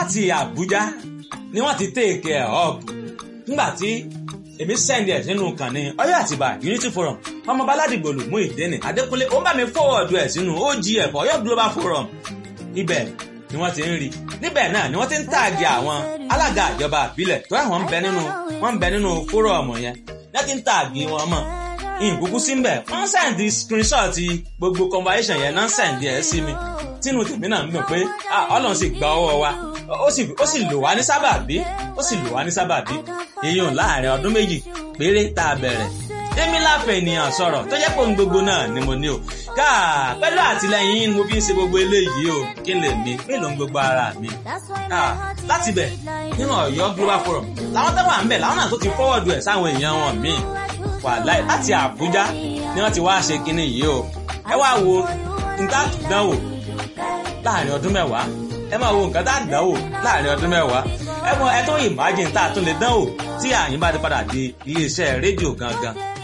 láti Àbújá ni wọ́n ti take ẹ̀ up nígbà tí èmi send ẹ̀ sínú kànnì Ọ̀yọ́ Àtìbà Unity Forum ọmọ baládìgbò lù mú ìdẹ́nì Adékúnlé ó bá mi forward ẹ̀ sínú OGF Ọ̀yọ́ Global Forum ibẹ̀ ni wọ́n ti ń rí níbẹ̀ náà ni wọ́n ti ń tààgì àwọn alága ìjọba àbílẹ̀ tó àwọn ń bẹ nínú wọ́n ń bẹ nínú fórọ̀mù yẹn wọ́n ti ń tààgì wọn mọ̀ ìkúkú sí mbẹ̀ wọ́n sẹ́ǹdì screenshot gbogbo conversation yẹn náà sẹ́ǹdì ẹ̀ sí mi tínú tèmi náà ń dùn pé Ọlọ́run sì gba ọwọ́ wa ó sì lò wá ní sábàbí ó sì lò wá ní sábàbí èèyàn láàrin ọdún méjì péré tá a bẹ̀rẹ̀ èmi láfẹ̀ ènìyàn sọ̀rọ̀ tó jẹ́ pé ohun gbogbo náà ni mo ní o káà pẹ̀lú àtìlẹyìn yín ni mo fi ń ṣe gbogbo eléyìí o kí n lè mi mélòó ń gbogbo ara mi káà láti bẹ̀ nínú Ọ̀yọ́ Global Forum làwọn tó wà ń bẹ̀ làwọn náà tó ti fọ́wọ́dù ẹ̀ sáwọn èèyàn wọn míì wàláì láti Àbújá ni wọ́n ti wá ṣe kinní yìí o ẹ wá wo nǹkan àdánwò láàrin ọdún mẹ́wàá ẹ máa wo nǹkan tá a dánwò láàrin ọdún mẹ́wàá ẹ mọ ẹ tó imagine tá a tún lè dánwò tí àyín bá ti padà di iléeṣẹ́ rédíò gangan